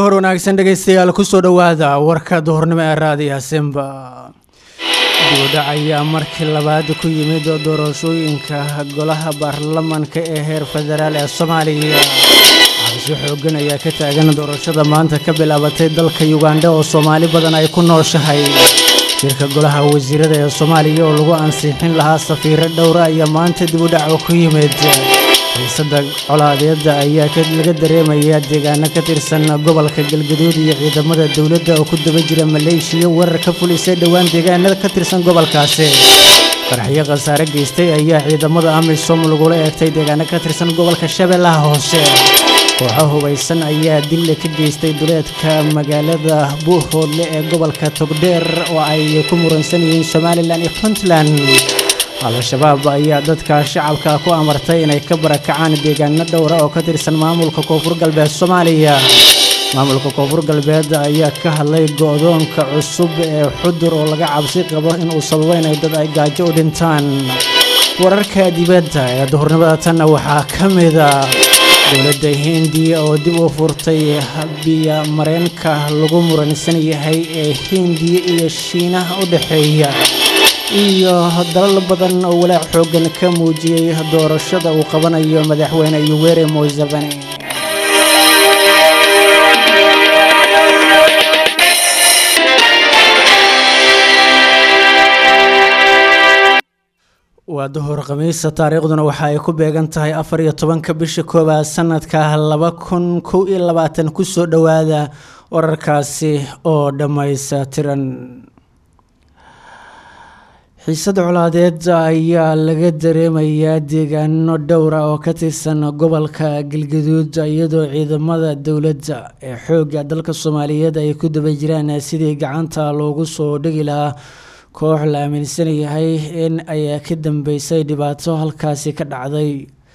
duhur wanaagsan dhegaystayaal kusoo dhowaada warka duhurnimo ee raadiya simba dibudhac ayaa markii labaad ku yimid doorashooyinka golaha baarlamanka ee heer federaal ee soomaaliya cabsi xoogan ayaa ka taagan doorashada maanta ka bilaabatay dalka yugandha oo soomaali badan ay ku nooshahay shirka golaha wasiirada ee soomaaliya oo lagu ansixin lahaa safiiro dhowra ayaa maanta dibudhac ku yimid xiisada colaadeeda ayaa laga dareemayaa deegaano ka tirsan gobolka galgaduud iyo ciidamada dowladda oo ku daba jira maleeshiya weerar ka fulisay dhowaan deegaanada ka tirsan gobolkaasi qaraxyo khasaare geystay ayaa ciidamada amisom lagula eegtay deegaano ka tirsan gobolka shabeellaha hoose kooxo hubaysan ayaa dille ka geystay duleedka magaalada buuhoodle ee gobolka togdheer oo ay ku muransan yihiin somalilan iyo puntland al-shabaab ayaa dadka shacabka ku amartay inay ka barakacaan deegaano dhowra oo ka tirsan maamulka koonfur galbeed soomaaliya maamulka koonfur galbeed ayaa ka hadlay go-doonka cusub ee xudur oo laga cabsi qabo inuu sababo inay dad ay gaajo u dhintaan wararka dibadda ee duhurnimada tanna waxaa ka mida dowladda hindiya oo dib u furtay biya mareenka lagu muransan yahay ee hindiya iyo shiinaha u dhexeeya iyo dalal badan oo walaac xoogan ka muujiyey doorashada uu qabanayo madaxweyne yuweri museveni waa duhur khamiisa taariikhduna waxa ay ku beegan tahay afar iyo tobanka bisha koowaad sanadka laba kun kow iyo labaatan kusoo dhowaada wararkaasi oo dhammaystiran xiisada colaadeed ayaa laga dareemayaa deegaano dhowra oo ka tirsan gobolka galgaduud iyadoo ciidamada dowladda ee xoogga dalka soomaaliyeed ay ku daba jiraan sidii gacanta loogu soo dhigi lahaa koox la aaminsan yahay in ay ka dambeysay dhibaato halkaasi ka dhacday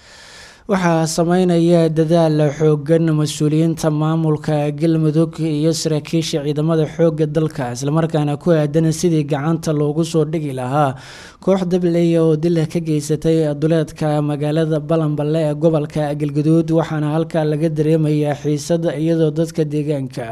waxaa sameynaya dadaal xoogan mas-uuliyiinta maamulka galmudug iyo saraakiisha ciidamada xoogga dalka islamarkaana ku aadan sidii gacanta loogu soo dhigi lahaa koox dableya oo dila ka geysatay duleedka magaalada balanballe ee gobolka galgaduud waxaana halkaa laga dareemayaa xiisada iyadoo dadka deegaanka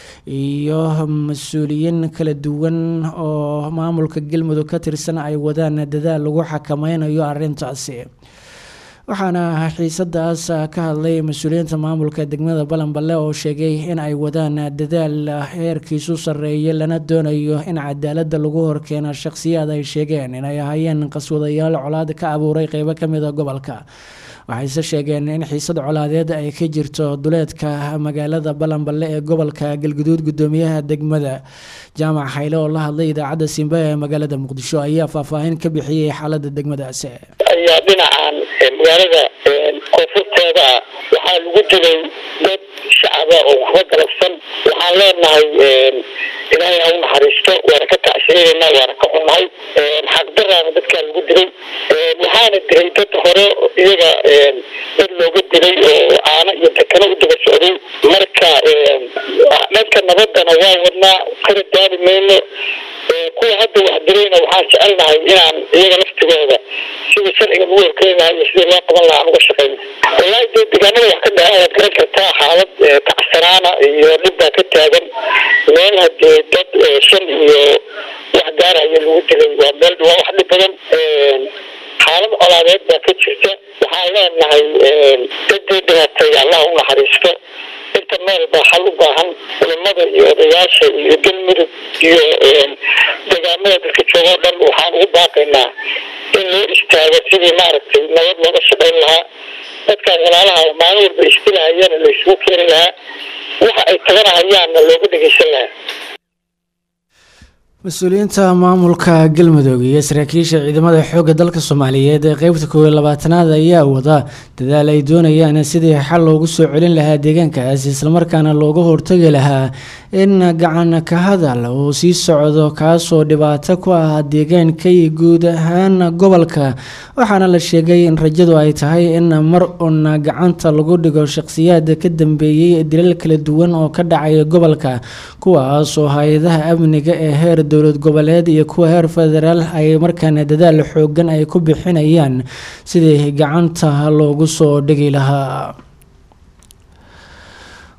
iyo mas-uuliyiin kala duwan oo maamulka galmudug ka tirsan ay wadaan dadaal lagu xakameynayo arintaasi waxaana xiisadaas ka hadlay mas-uuliyiinta maamulka degmada balanballe oo sheegay in ay wadaan dadaal heerkiisu sarreeya lana doonayo in cadaalada lagu horkeeno shaqsiyaad ay sheegeen inay ahaayeen qaswadayaal colaad ka abuuray qeybo kamida gobolka waxayse sheegeen in xiisad colaadeed ay ka jirto duleedka magaalada balanballe ee gobolka galguduud gudoomiyaha degmada jaamac xayle oo la hadlay idaacadda simba ee magaalada muqdisho ayaa faahfaahin ka bixiyey xaalada degmadaasi ayaa dhinacan magaalada koonfurteeda ah waxaa lagu dilay dad shacaba oo waxba galabsan waxaan leenahay ilaahay ha u naxariisto waana ka tacsiyeynaa waana ka xunnahay xaqdaraana dadkaa lagu dilay waxaana dilay dad hore iyaga dad looga dilay oo caano iyo dekano u daba socday marka dhanka nabadana waa wadnaa kana daali mayno kuwa hadda wax dilayna waxaan jecelnahay inaan iyaga laftigooda sidii sharciga lagu horkeenahay iyo sidii loo qaban lahaa aan uga shaqeyno wallaahi dee deegaanada wax ka dhaca waad garan kartaa xaalad kacsanaana iyo dhibbaa ka taagan meel hadee dad shan iyo wax gaaraya lagu dilay waa meel waa wax dhib badan xaalad colaadeed baa ka jirta waxaan leenahay dadii dhimatay allah u naxariisto inta meel baa xal u baahan culimada iyo odayaasha iyo galmudug iyo deegaamada dadka jooga o dhan waxaan ugu baaqaynaa in loo istaago sidii maaragtay nabad looga shaqayn lahaa dadkaan walaalaha maalin walba istilahayana la isugu keeni lahaa waxa ay taganahayaanna looga dhegeysan lahaa mas-uuliyiinta maamulka galmudug iyo saraakiisha ciidamada xoogga dalka soomaaliyeed ee qeybta koob iyo labaatanaad ayaa wada dadaal ay doonayaan sidii xal loogu soo celin lahaa deegaankaas islamarkaana looga hortagi lahaa in gacan ka hadal uu sii socdo kaasoo dhibaato ku ah deegaanka iyo guud ahaan gobolka waxaana la sheegay in rajadu ay tahay in mar uun gacanta lagu dhigo shaqsiyaad ka dambeeyey dilal kala duwan oo ka dhacaya gobolka kuwaasoo hay-adaha amniga ee heer dowlad goboleed iyo kuwa heer federaal ay markaana dadaal xoogan ay ku bixinayaan sidii gacanta loogu soo dhigi lahaa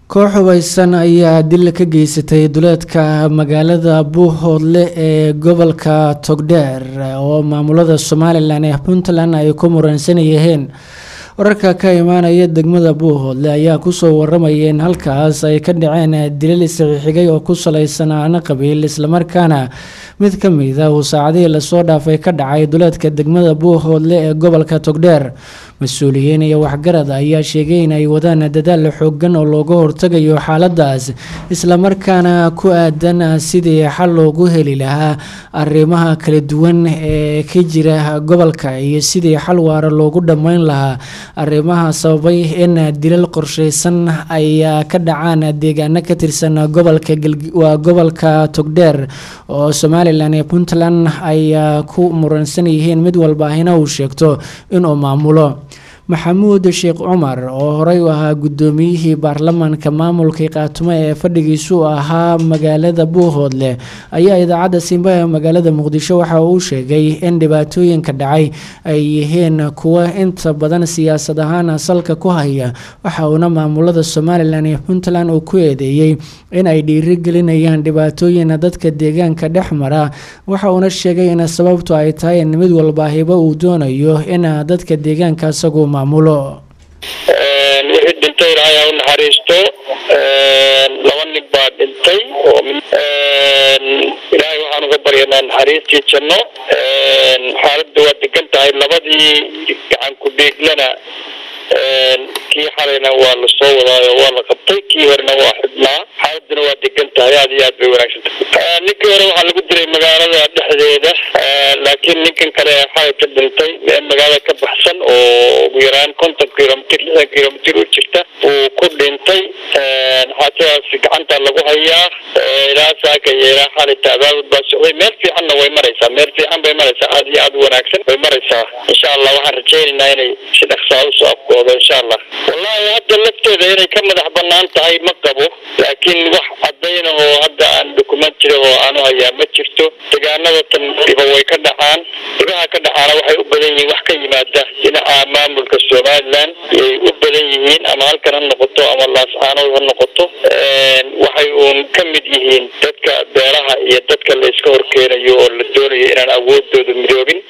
koox hubaysan ayaa dil ka geysatay duleedka magaalada buuhoodle ee gobolka togdheer oo maamulada somalilan ee puntland ay ku muransan yihiin wararka ka imaanaya degmada buuhoodle ayaa kusoo waramaya in halkaas ay ka dhaceen dilal isxixigay oo ku salaysan aana qabiil islamarkaana mid ka mida uu saacadihii lasoo dhaafay ka dhacay duleedka degmada buuhoodle ee gobolka togdheer mas-uuliyiin iyo waxgarad ayaa sheegay in ay wadaan dadaal xoogan oo looga hortagayo xaaladaas islamarkaana ku aadan sidii xal loogu heli lahaa arrimaha kala duwan ee ka jira gobolka iyo sidii xal waara loogu dhammeyn lahaa arrimaha sababay in dilal qorsheysan ay ka dhacaan deegaano ka tirsan gobolka waa gobolka togdheer oo somalilan iyo puntland ay ku muransan yihiin mid walba ahina uu sheegto inuu maamulo maxamuud sheekh cumar oo horey u ahaa guddoomiyihii baarlamaanka maamulka qaatumo ee fadhigiisu ahaa magaalada buuhoodle ayaa idaacadda simba ee magaalada muqdisho waxa uu sheegay in dhibaatooyinka dhacay ay yihiin kuwo inta badan siyaasad ahaan salka ku haya waxa uuna maamulada somalilan iyo puntland uu ku eedeeyey in ay dhiirigelinayaan dhibaatooyin dadka deegaanka dhex mara waxa uuna sheegay in sababtu ay tahay in mid walba hibo uu doonayo in dadka deegaanka isagu wixii dhintay ilaahay ha u naxariisto laba nin baa dhintay oo ilaahay waxaan uga baryanaa naxariistii janno xaaladda waa degan tahay labadii gacan ku dhiiglana kii xalayna waa lasoo wadaayo waa la qabtay kii horena waa xidhnaa xaaladuna waa degan tahay aad iyo aad bay wanaagsan tahay ninkii hore waxaa lagu dilay magaalada dhexdeeda laakiin ninkan kale xalay ka dhintay meel magaalada ka baxsan oo ugu yaraan konton kilomitr lixdan kilomitr u jirta uu ku dhintay xaajadaas gacanta lagu hayaa ilaa saaka iyo ilaa xalay taabaabud baa socday meel fiicanna way maraysaa meel fiican bay maraysaa aad iyo aad u wanaagsan way maraysaa insha allah waxaan rajaynaynaa inay si dhaqsaa usoo afkoodo insha allah wallahi hadda lafteeda inay ka madax banaan tahay ma qabo laakiin wax cadayna oo hadda aan documentary oo aanu hayaa ma jirto deegaanada tan dhiba way ka dhacaan dhibaha ka dhacaana waxay u badan yihiin wax ka yimaada dhinaca maamulka somaliland yay u badan yihiin ama halkan ha noqoto ama laascaanood ha noqoto waxay uun ka mid yihiin dadka beeraha iyo dadka la iska horkeenayo oo la doonayo inaan awoodooda midoobin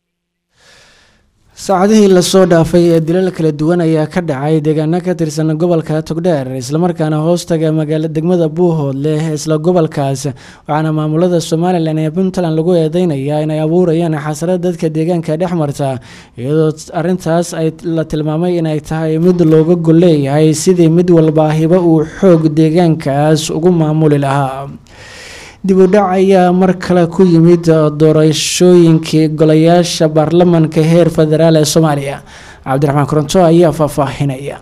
saacadihii lasoo dhaafay ee dilal kala duwan ayaa ka dhacay deegaano ka tirsan gobolka togdheer islamarkaana hoostaga magaala degmada buuhoodle isla gobolkaas waxaana maamulada somalilan ee puntland lagu eedeynayaa inay abuurayaan xasarad dadka deegaanka dhex marta iyadoo arintaas ay la tilmaamay inay tahay mid looga gol leeyahay sidii mid walba hibo uu xoog deegaankaas ugu maamuli lahaa dib u dhac ayaa mar kale ku yimid doorashooyinkii golayaasha baarlamanka heer federaal ee soomaaliya cabdiraxmaan koronto ayaa faahfaahinaya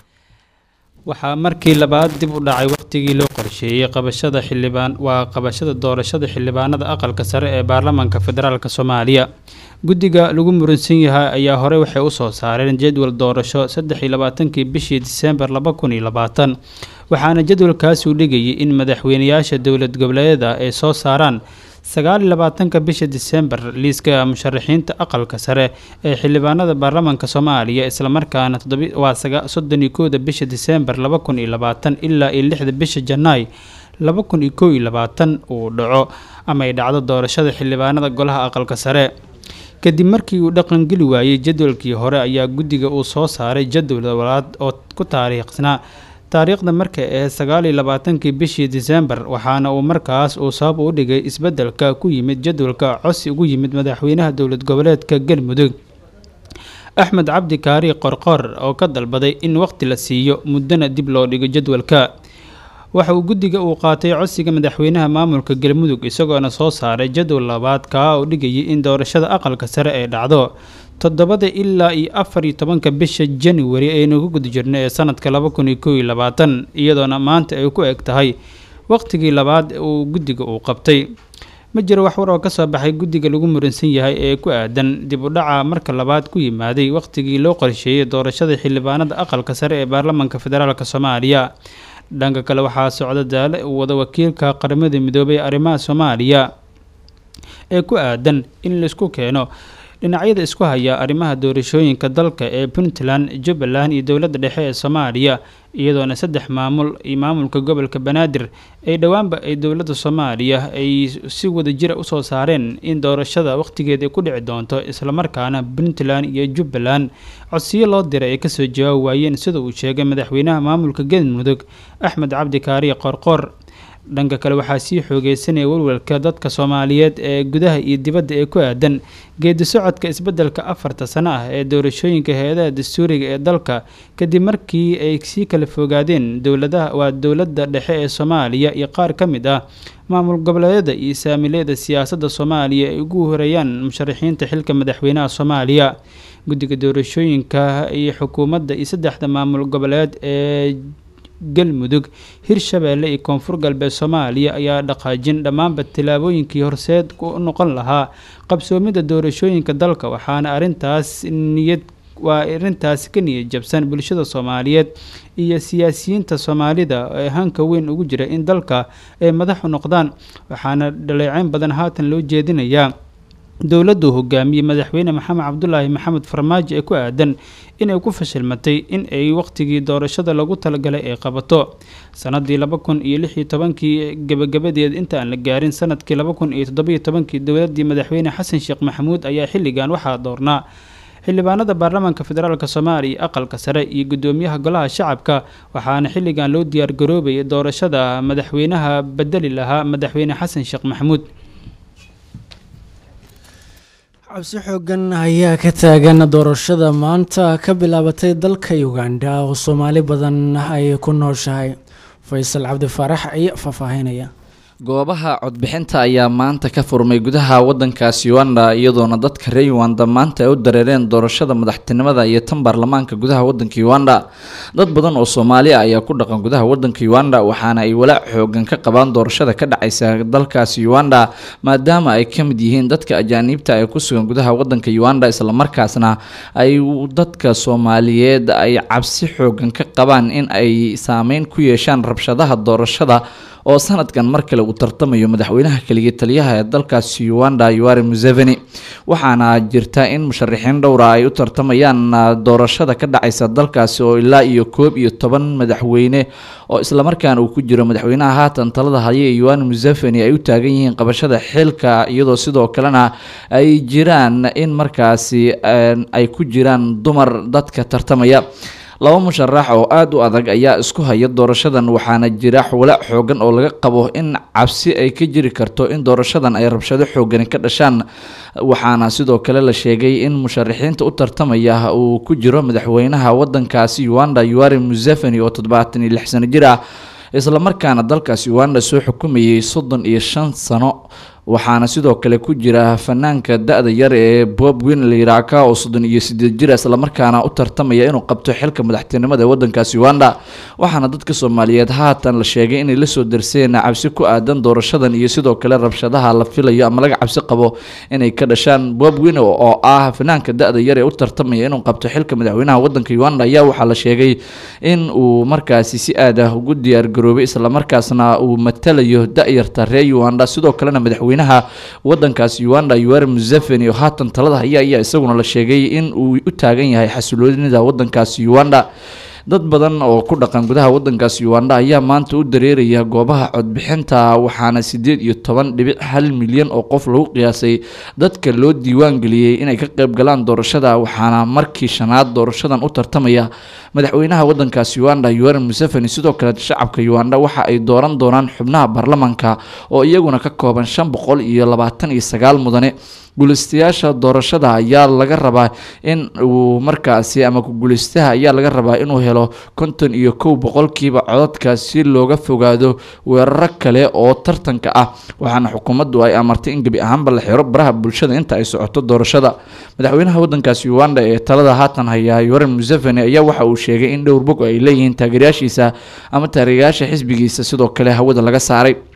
waxaa markii labaad dib u dhacay waqtigii loo qorsheeyey qabashada xildhibaan waa qabashada doorashada xildhibaanada aqalka sare ee baarlamanka federaalk soomaaliya guddiga lagu muransan yahay ayaa horey waxay usoo saareen jadwal doorasho saddex iyo labaatankii bishii diseembar laba kun iyo labaatan waxaana jadwalkaasi u dhigayay in madaxweynayaasha dowlad goboleedyada ay soo saaraan sagaal iyo labaatanka bisha diseembar liiska musharaxiinta aqalka sare ee xildhibaanada baarlamanka soomaaliya islamarkaana waa soddon iyo kowda bisha diseembar laba kun iyo labaatan ilaa iyo lixda bisha janaay laba kun iyo kow iyo labaatan uu dhaco ama ay dhacdo doorashada xildhibaanada golaha aqalka sare kadib markii uu dhaqangeli waayey jadwalkii hore ayaa guddiga uu soo saaray jadwal walaad oo ku taariikhnaa taariikhda marka ee sagaal iyo labaatankii bishii diseembar waxaana uu markaas uu sabab u dhigay isbeddelka ku yimid jadwalka cosi ugu yimid madaxweynaha dowlad goboleedka galmudug axmed cabdi kaari qorqor oo ka dalbaday in waqti la siiyo muddana dib loo dhigo jadwalka waxa uu guddiga uu qaatay codsiga madaxweynaha maamulka galmudug isagoona soo saaray jadwal labaad kaa oo dhigayay in doorashada aqalka sare ay dhacdo toddobada ilaa iyo afar iyo tobanka bisha januari aynu ku guda jirno ee sanadka laba kun iyo kow iyo labaatan iyadoona maanta ay ku eg tahay waqtigii labaad uu guddiga uu qabtay ma jiro wax war oo kasoo baxay guddiga lagu muransan yahay ee ku aadan dib u dhaca marka labaad ku yimaaday waqtigii loo qorsheeyey doorashada xildhibaanada aqalka sare ee baarlamanka federaalk soomaaliya dhanka kale waxaa socda daale uu wada wakiilka qaramada midoobay ee arrimaha soomaaliya ee ku aadan in laisku keeno dhinacyada isku haya arrimaha doorashooyinka dalka ee puntland jubbaland iyo dowladda dhexe ee soomaaliya iyadoona saddex maamul iyo maamulka gobolka banaadir ay dhowaanba ay dowladda soomaaliya ay si wada jira usoo saareen in doorashada wakhtigeeda ay ku dhici doonto islamarkaana puntland iyo jubbaland codsiyo loo diray ay kasoo jawaabi waayeen sida uu sheegay madaxweynaha maamulka galmudug axmed cabdi kaariye qorqor dhanka kale waxaa sii xoogeysanaya walwalka dadka soomaaliyeed ee gudaha iyo dibadda ee ku aadan geedi socodka isbeddelka afarta sano ah ee doorashooyinka hay-adaha dastuuriga ee dalka kadib markii ay sii kala fogaadeen dowladaha waa dowladda dhexe ee soomaaliya iyo qaar ka mid ah maamul goboleedyada iyo saamileeda siyaasadda soomaaliya ay ugu horeeyaan musharaxiinta xilka madaxweynaha soomaaliya guddiga doorashooyinka iyo xukuumadda iyo saddexda maamul goboleed ee galmudug hirshabeelle iyo koonfur galbeed soomaaliya ayaa dhaqaajin dhammaanba tillaabooyinkii horseed u noqon lahaa qabsoomidda doorashooyinka dalka waxaana arrintaas niyad waa arrintaasi ka niyad jabsan bulshada soomaaliyeed iyo siyaasiyiinta soomaalida ee hanka weyn ugu jira in dalka ay madaxu noqdaan waxaana dhaleeceyn badan haatan loo jeedinayaa dowladdu hogaamiyey madaxweyne maxamed cabdulaahi maxamed farmaajo ee ku aadan inay ku fashilmatay in ay waqtigii doorashada lagu talagalay ay qabato sanadii laba kun iyo lix iyo tobankii gebagabadeed inta aan la gaarin sanadkii laba kun iyo toddobiyo tobankii dowladii madaxweyne xasan sheekh maxamuud ayaa xilligan waxaa doornaa xildhibaanada baarlamaanka federaalk soomaaliya aqalka sare iyo gudoomiyaha golaha shacabka waxaana xilligan loo diyaargaroobayay doorashada madaxweynaha bedeli lahaa madaxweyne xasan sheekh maxamuud cabsi xoogan ayaa ka taagan doorashada maanta ka bilaabatay dalka uganda oo soomaali badan ay ku nooshahay faysal cabdi faarax ayaa faahfaahinaya goobaha codbixinta ayaa maanta ka furmay gudaha wadankaas uganda iyadoona dadka reer uganda maanta ay u dareereen doorashada madaxtinimada iyo tan baarlamaanka gudaha wadanka uganda dad badan oo soomaali ah ayaa ku dhaqan gudaha wadanka uganda waxaana ay walaac xoogan ka qabaan doorashada ka dhacaysa dalkaasi uganda maadaama ay ka mid yihiin dadka ajaaniibta ee ku sugan gudaha wadanka uganda islamarkaasna ay dadka soomaaliyeed ay cabsi xoogan ka qabaan in ay saameyn ku yeeshaan rabshadaha doorashada oo sanadkan mar kale uu tartamayo madaxweynaha keliya taliyaha ee dalkaasi uganda yuari museveni waxaana jirta in musharaxiin dhowra ay u tartamayaan doorashada ka dhacaysa dalkaasi oo ilaa iyo koob iyo toban madaxweyne oo islamarkaana uu ku jiro madaxweynaha haatan talada haya ee yuani museveni ay u taagan yihiin qabashada xilka iyadoo sidoo kalena ay jiraan in markaasi ay ku jiraan dumar dadka tartamaya laba musharax oo aada u adag ayaa isku haya doorashadan waxaana jira walaac xoogan oo laga qabo in cabsi ay ka jiri karto in doorashadan ay rabshado xoogani ka dhashaan waxaana sidoo kale la sheegay in musharaxiinta u tartamaya uu ku jiro madaxweynaha wadankaasi uganda yuari museveni oo toddobaatan iyo lix sano jir ah islamarkaana dalkaasi uganda soo xukumayay soddon iyo shan sano waxaana sidoo kale ku jira fanaanka da-da yar ee bob win liraka oo soddon iyo sideed jir islamarkaana u tartamaya inuu qabto xilka madaxtinimada ee wadankaasi uganda waxaana dadka soomaaliyeed haatan la sheegay inay lasoo darseen cabsi ku aadan doorashadan iyo sidoo kale rabshadaha la filayo ama laga cabsi qabo inay ka dhashaan bob win oo ah fanaanka da-da yar ee u tartamaya inuu qabto xilka madaxweynaha wadanka uganda ayaa waxaa la sheegay in uu markaasi si aad ah ugu diyaargaroobay islamarkaasna uu matalayo da-yarta reer uganda sidoo kalena madaxweyne wadankaas uganda yuari museveni oo haatan talada haya ayaa isaguna la sheegay in uu u taagan yahay xasiloonida wadankaasi uganda dad badan oo ku dhaqan gudaha wadankaasi uganda ayaa maanta u dareeraya goobaha codbixinta waxaana sideed iyo toban dhibic hal milyan oo qof lagu qiyaasay dadka loo diiwaan geliyey inay ka qayb galaan doorashada waxaana markii shanaad doorashadan u tartamaya madaxweynaha wadankaasi uganda yuari museveni sidoo kale shacabka uganda waxa ay dooran doonaan xubnaha baarlamanka oo iyaguna ka kooban shan boqol iyo labaatan iyo sagaal mudane guulaystayaasha doorashada ayaa laga rabaa in uu markaasi ama ku-guulaystaha ayaa laga rabaa inuu helo konton iyo kow boqolkiiba codadka si looga fogaado weeraro kale oo tartanka ah waxaana xukuumaddu ay amartay in gebi ahaanba la xiro baraha bulshada inta ay socoto doorashada madaxweynaha wadankaasi uganda ee talada haatan haya yuran museveni ayaa waxa uu sheegay in dhowr bog ay leeyihiin taageerayaashiisa ama taageerayaasha xisbigiisa sidoo kale hawada laga saaray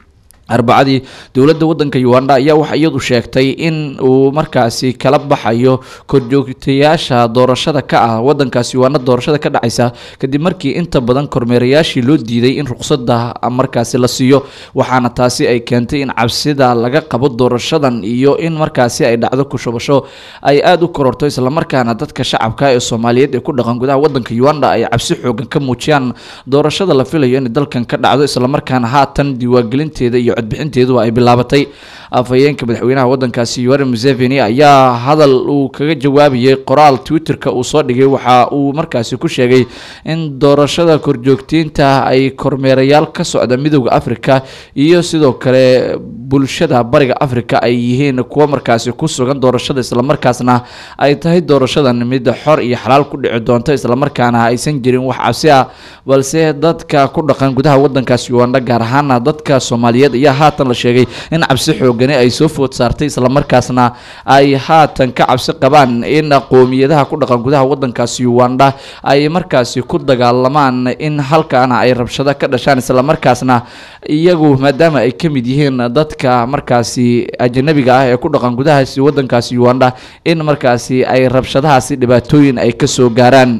arbacadii dowladda wadanka uganda ayaa waxa iyadu sheegtay in uu markaasi kala baxayo korjoogtayaasha doorashada ka ah wadankaasi uganda doorashada ka dhacaysa kadib markii inta badan kormeerayaashii loo diiday in ruqsadda markaasi la siiyo waxaana taasi ay keentay in cabsida laga qabo doorashadan iyo in markaasi ay dhacdo kushubasho ay aada u kororto islamarkaana dadka shacabka ee soomaaliyeed ee ku dhaqan gudaha wadanka uganda ay cabsi xoogan ka muujiyaan doorashada la filayo in dalkan ka dhacdo islamarkaana haatan diiwaangelinteeda iyo codbixinteedu ay bilaabatay afhayeenka madaxweynaha wadankaasi yoweri museveni ayaa hadal uu kaga jawaabayay qoraal twitterka uu soo dhigay waxa uu markaasi ku sheegay in doorashada korjoogteynta ay kormeerayaal ka socda midooda africa iyo sidoo kale bulshada bariga africa ay yihiin kuwo markaasi ku sugan doorashada islamarkaasna ay tahay doorashadan mid xor iyo xalaal ku dhici doonta islamarkaana aysan jirin wax cabsi ah balse dadka ku dhaqan gudaha wadankaasi uganda gaar ahaana dadka soomaaliyeed ayaa haatan la sheegay in cabsi xoogani ay soo food saartay islamarkaasna ay haatan ka cabsi qabaan in qoomiyadaha ku dhaqan gudaha wadankaasi uganda ay markaasi ku dagaalamaan in halkaana ay rabshado ka dhashaan islamarkaasna iyagu maadaama ay ka mid yihiin dadka markaasi ajanabiga ah ee ku dhaqan gudahaasi wadankaasi uganda in markaasi ay rabshadahaasi dhibaatooyin ay kasoo gaaraan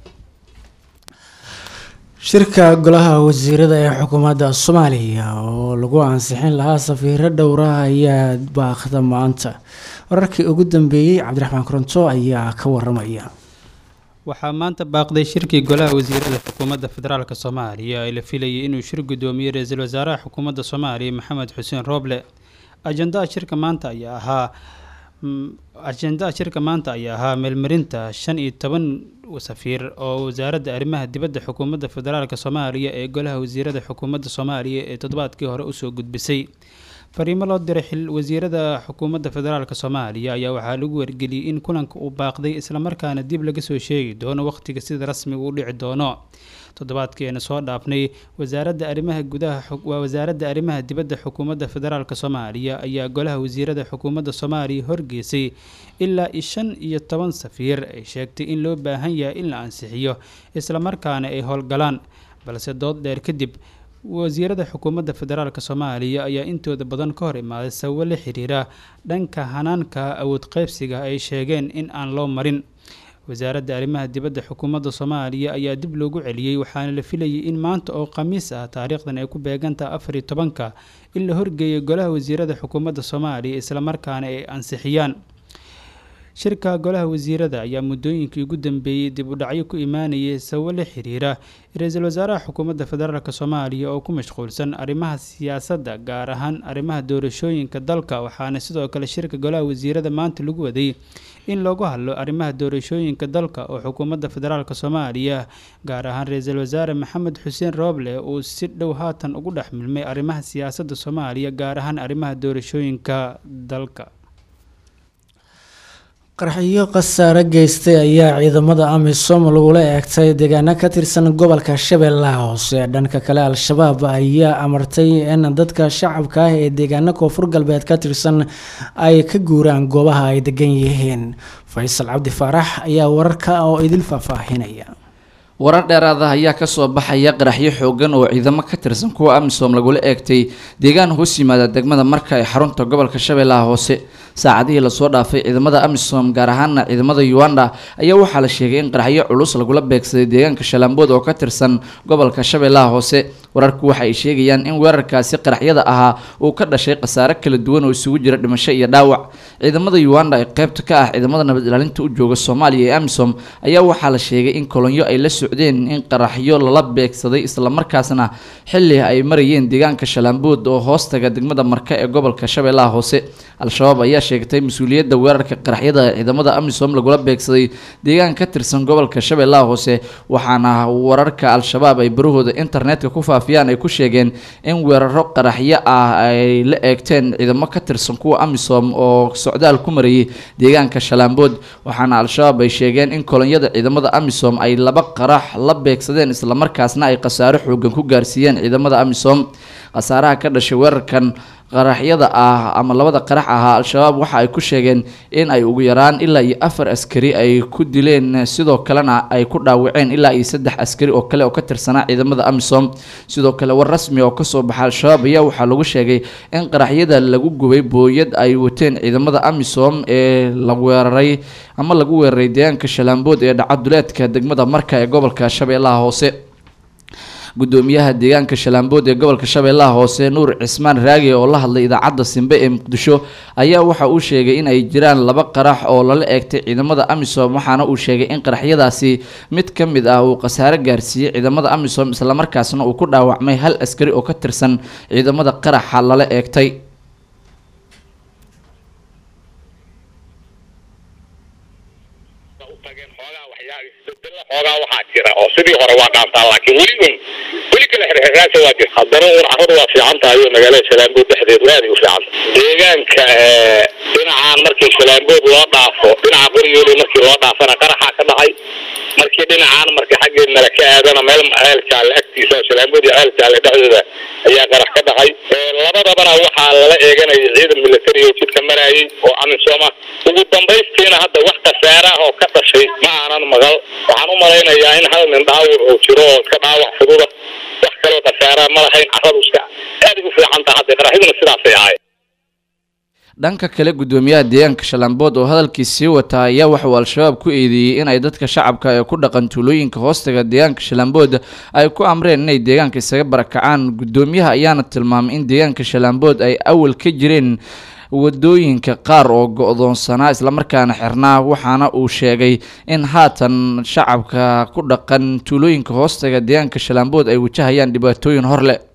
shirka golaha wasiirada ee xukuumadda soomaaliya oo lagu ansixin lahaa safiiro dhowra ayaa baaqda maanta wararkii ugu dambeeyey cabdiraxmaan koronto ayaa ka waramaya waxaa maanta baaqday shirkii golaha wasiirada xukuumadda federaalk soomaaliya ee la filayay inuu shir guddoomiye ra-iisul wasaaraha xukuumadda soomaaliya maxamed xuseen rooble ajandaha shirka maanta ayaa ahaa ajendaha shirka maanta ayaa ahaa meelmarinta shan iyo toban safiir oo wasaaradda arrimaha dibadda xukuumadda federaalk soomaaliya ee golaha wasiirada xukuumadda soomaaliya ee toddobaadkii hore usoo gudbisay fariimo loo diray xil wasiirada xukuumadda federaalk soomaaliya ayaa waxaa lagu wargeliyey in kulanka uu baaqday islamarkaana dib laga soo sheegi doono wakhtiga sida rasmiga u dhici doono toddobaadkeena soo dhaafnay wasaaradda arrimaha gudaha waa wasaaradda arrimaha dibadda xukuumadda federaalk soomaaliya ayaa golaha wasiirada xukuumadda soomaaliya horgeysay ilaa i shan iyo toban safiir ay sheegtay in loo baahan yahay in la ansixiyo islamarkaana ay howlgalaan balse dood dheer kadib wasiirada xukuumadda federaalk soomaaliya ayaa intooda badan ka hor imaaday sababo la xiriira dhanka hanaanka awood qeybsiga ay sheegeen in aan loo marin wasaaradda arrimaha dibadda xukuumadda soomaaliya ayaa dib loogu celiyey waxaana la filayay in maanta oo khamiis ah taariikhdan ay ku beegantaha afar iyo tobanka in la horgeeyo golaha wasiirada xukuumadda soomaaliya islamarkaana ay ansixiyaan shirka golaha wasiirada ayaa muddooyinkii ugu dambeeyey dib u dhacyo ku imaanayay sababo la xiriira ra-iisul wasaaraha xukuumadda federaalk soomaaliya oo ku mashquulsan arrimaha siyaasadda gaar ahaan arrimaha doorashooyinka dalka waxaana sidoo kale shirka golaha wasiirada maanta lagu waday in loogu hadlo arrimaha doorashooyinka dalka oo xukuumadda federaalk soomaaliya gaar ahaan ra-iisul wasaare maxamed xuseen rooble uu si dhow haatan ugu dhex milmay arrimaha siyaasadda soomaaliya gaar ahaan arrimaha doorashooyinka dalka qarxiyo khasaare geystay ayaa ciidamada amisom lagula eegtay deegaano ka tirsan gobolka shabeellaha hoose dhanka kale al-shabaab ayaa amartay in dadka shacabka ah ee deegaano koonfur galbeed ka tirsan ay ka guuraan goobaha ay degan yihiin faysal cabdi faarax ayaa wararka oo idil faahfaahinaya warar dheeraada ayaa kasoo baxaya qaraxyo xoogan oo ciidamo ka tirsan kuwa amisom lagula eegtay deegaan hoos yimaada degmada marka ee xarunta gobolka shabeellaha hoose saacadihii lasoo dhaafay ciidamada amisom gaar ahaana ciidamada uganda ayaa waxaa la sheegay in qaraxyo culus lagula beegsaday deegaanka shalambood oo ka tirsan gobolka shabeellaha hoose wararku waxa ay sheegayaan in weerarkaasi qaraxyada ahaa uu ka dhashay khasaare kala duwan oo isugu jira dhimasho iyo dhaawac ciidamada uganda ee qaybta ka ah ciidamada nabad ilaalinta u jooga soomaaliya ee amisom ayaa waxaa la sheegay in kolonyo ay la socdeen in qaraxyo lala beegsaday islamarkaasna xili ay marayeen deegaanka shalambood oo hoostaga degmada marka ee gobolka shabeellaha hoose al-shabaab ayaa sheegtay mas-uuliyadda weerarka qaraxyada ciidamada amisom lagula beegsaday deegaan ka tirsan gobolka shabeellaha hoose waxaana wararka al-shabaab ay barahooda internetka ku faafiyaan ay ku sheegeen in weeraro qaraxyo ah ay la eegteen ciidamo ka tirsan kuwa amisom oo socdaal ku marayay deegaanka shalambood waxaana al-shabaab ay sheegeen in kolonyada ciidamada amisom ay laba qarax la beegsadeen islamarkaasna ay khasaaro xoogan ku gaarsiiyeen ciidamada amisom khasaaraha ka dhashay weerarkan qaraxyada ah ama labada qarax ahaa al-shabaab waxa ay ku sheegeen in ay ugu yaraan ilaa iyo afar askari ay ku dileen sidoo kalena ay ku dhaawaceen ilaa iyo saddex askari oo kale oo ka tirsanaa ciidamada amisom sidoo kale war rasmi oo kasoo baxa al-shabaab ayaa waxaa lagu sheegay in qaraxyada lagu gubay booyad ay wateen ciidamada amisom ee la weeraray ama lagu weeraray deegaanka shalaambood ee dhacaduleedka degmada marka ee gobolka shabeellaha hoose gudoomiyaha deegaanka shalaambood ee gobolka shabeellaha hoose nuur cismaan raagi oo la hadlay idaacadda simbe ee muqdisho ayaa waxa uu sheegay in ay jiraan laba qarax oo lala eegtay ciidamada amisom waxaana uu sheegay in qaraxyadaasi mid ka mid ah uu khasaare gaarsiiyey ciidamada amisom islamarkaasna uu ku dhaawacmay hal askari oo ka tirsan ciidamada qaraxa lala eegtay xoogaa waxaa jira oo sidii hore waa dhaantaa laakiin weli un weli kale xirxiraasa waa jira haddana un carradu waa fiican tahay oo magaalada shalaambood dhexdeedu aaday u fiican deegaanka dhinacaan markii shalaambood loo dhaafo dhinaca qoryooli markii loo dhaafana qaraxaa ka dhacay markii dhinacaan marka xaggeed mala ka aadana meel ceel jaalle agtiisa oo shalaambood iyo ceel jaalle dhexdooda ayaa qarax ka dhacay labadabana waxaa lala eeganayay ciidan military oo jidka marayay oo amisooma ugu dambaystiina hadda wax khasaare ah oo ka dhashay ma aanan maqal waxaan u malaynayaa in hal nin dhaawur oo jiro oo iska dhaawac fududa wax kaloo khasaaraa ma lahayn carradu iska aaday u fiican taha hadda qaraxyaduna sidaasay ahayd dhanka kale gudoomiyaha deegaanka shalambood oo hadalkii sii wataa ayaa waxauu al-shabaab ku eedeeyey in ay dadka shacabka ee ku dhaqan tuulooyinka hoostaga deegaanka shalambood ay ku amreen inay deegaanka isaga barakacaan gudoomiyaha ayaana tilmaamay in deegaanka shalambood ay awal ka jireen wadooyinka qaar oo go-doonsanaa islamarkaana xirnaa waxaana uu sheegay in haatan shacabka ku dhaqan tuulooyinka hoostaga deegaanka shalambood ay wajahayaan dhibaatooyin hor leh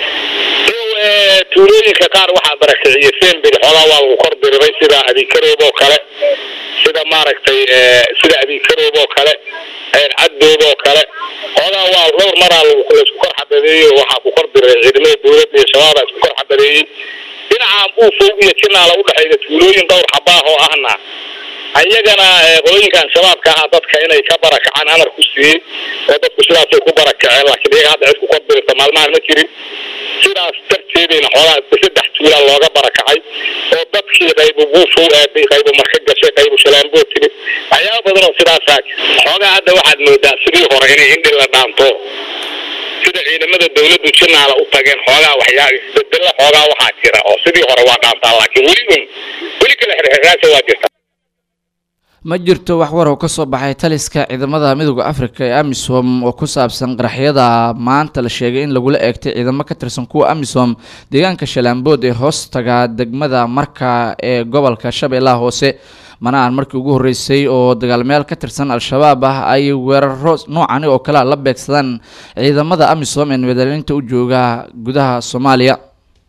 tuulooyinka qaar waxaa barakiciyey semberi xoogaa waa lagu kor diriray sida abikaroob oo kale sida maaragtay sida abikaroob oo kale caddood oo kale xoogaa waa dhowr maraa laisku kor xabadeeyey waxaa ku kor diriray ciidamada dowladda iyo shabaabaa isku kor xabadeeyey dhinaca buufow iyo jinaala udhexayda tuulooyin dhowr xabaah oo ahna ayagana qolooyinkan shabaabka ahaa dadka inay ka barakacaan amar ku siiyey oo dadku sidaasay ku barakaceen laakiin iyaga hadda cid ku kor dirta maalmahan ma jirin sidaas darteedayna xoogaa saddex tuulaa looga barakacay oo dadkii qaybu buufow aaday qaybu marka gashay qaybu shalaambood timid waxyaaba badan oo sidaasaa xoogaa hadda waxaad moodaa sidii hore inay indhi la dhaanto sida ciidamada dawladdu jinaala u tageen xoogaa waxyaa isbedelo xoogaa waxaa jira oo sidii hore waa dhaantaa laakiin weli un weli kale xirxiraasa waa jirta ma jirto wax war oo kasoo baxay taliska ciidamada midooda afrika ee amisom oo ku saabsan qaraxyada maanta la sheegay in lagula eegtay ciidamo ka tirsan kuwa amisom deegaanka shalaambood ee hoostaga degmada marka ee gobolka shabeellaha hoose mana aan markii ugu horreysay oo dagaalmeel ka tirsan al-shabaab ah ay weeraro noocani oo kale la beegsadaan ciidamada amisom ee nabadcelinta u jooga gudaha soomaaliya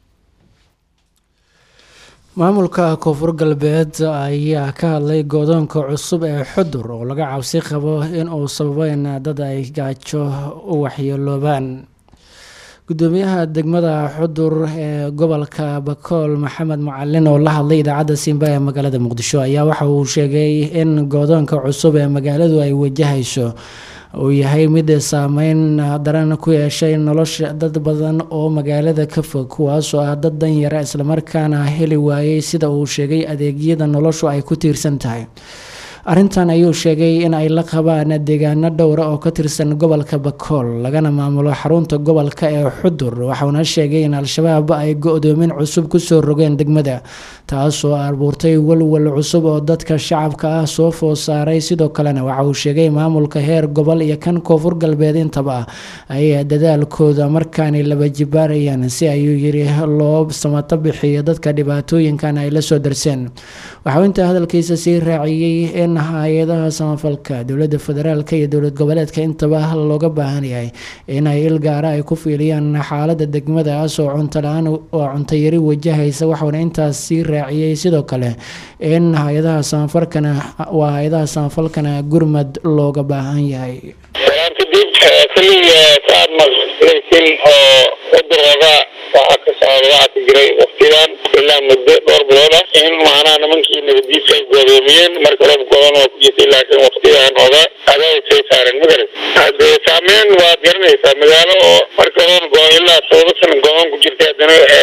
maamulka koonfur galbeed ayaa ka hadlay goodoonka cusub ee xudur oo laga cabsi qabo in uu sababo in dad ay gaajo u waxyeeloobaan gudoomiyaha degmada xudur ee gobolka bakool maxamed mucalin oo la hadlay idaacadda simba ee magaalada muqdisho ayaa waxa uu sheegay in goodoonka cusub ee magaaladu ay wajahayso uu yahay mid saameyn daran ku yeeshay nolosha dad badan oo magaalada ka fog kuwaasoo ah dad danyara islamarkaana heli waayey sida uu sheegay adeegyada noloshu ay ku tiirsan tahay arrintan ayuu sheegay in ay la qabaan deegaano dhowra oo ka tirsan gobolka bakool lagana maamulo xarunta gobolka ee xudur waxauna sheegay in al-shabaab ay go-doomin cusub kusoo rogeen degmada taasoo abuurtay walwal cusub oo dadka shacabka ah soo food saaray sidoo kalena waxa uu sheegay maamulka heer gobol iyo kan koonfur galbeed intaba ay dadaalkooda markaani laba jibaarayaan si ayuu yiri loo samato bixiyo dadka dhibaatooyinkan ay lasoo darseen waxauu intaa hadalkiisa sii raaciyey in hay-adaha samafalka dowlada federaalk iyo dowlad goboleedka intaba looga baahan yahay inay il gaara ay ku fiiliyaan xaalada degmadaas oo cuntola-aan oo cuntayari wajahaysa waxauna intaas sii raaciyey sidoo kale in hay-adaha samafalkana waa hay-adaha samafalkana gurmad looga baahan yahay kadib kaliya saad maqlaysin oo cudurooda waxaa ka socda waxaa ka jiray waktigan ilaa muddo dhowr bilood ah in macnaha nimankii nabadiidka ay goodoomiyeen marka roob godan oo ku jirtay laakiin waktigan oga adaay soo saareen magarat hadee saameyn waad garanaysaa magaalo oo marka roob go ilaa todoba sana go-aan ku jirtay haddana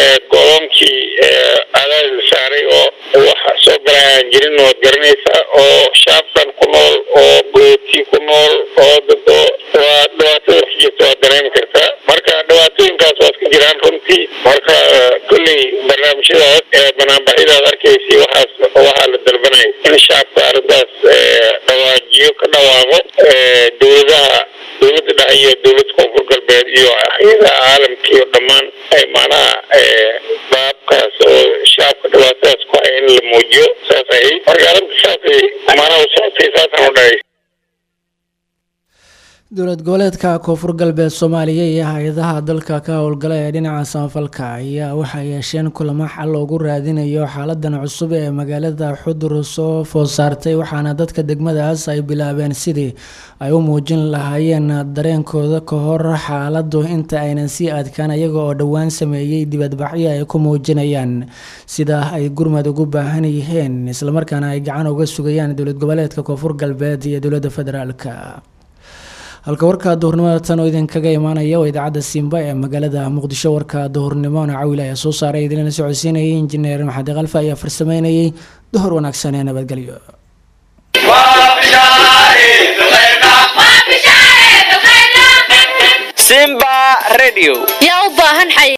go'doonkii adaadi la saaray oo waxa soo galay aan jirin waad garanaysaa oo shaabkan ku nool oo gooti ku nool oo dado waa dhibaatada wax jirta waad dareemi kartaa marka dhibaatooyinkaas waad ka jiraan runtii marka kolley barnaamijyadaas ee banaanbaxyadaad arkaysay waxaas waxaa la dalbanaya in shacabka arrintaas dhawaajiyo ka dhawaaqo dowladaha dowladda dhexe iyo dowladda koonfur galbeed iyo hay-adaha caalamka iyo dhammaan ay macnaha baabkaas oo shacabka dhibaatadaas ku haya in la muujiyo saas ahayd marka arrinta saasay macnaha u socotay saasaan u dhahay dowlad goboleedka koonfur galbeed soomaaliya iyo hay-adaha dalka ka howlgala ee dhinaca samafalka ayaa waxay yeesheen kulamo xal loogu raadinayo xaaladan cusub ee magaalada xudur soo food saartay waxaana dadka degmadaas ay bilaabeen sidii ay u muujin lahaayeen dareenkooda ka hor xaaladu inta aynan sii adkaan iyaga oo dhowaan sameeyey dibadbaxyo ay ku muujinayaan sida ay gurmad ugu baahan yihiin islamarkaana ay gacan uga sugayaan dowlad goboleedka koonfur galbeed iyo dowladda federaalka halka warka duhurnimada tan oo idinkaga imaanaya waa idaacadda simba ee magaalada muqdisho warka duhurnimona cawil ayaa soo saaray idinlana socodsiinayay injineer maxadi kalfa ayaa farsameynayay duhur wanaagsan ee nabadgelyo simba radio yaa u baahan xay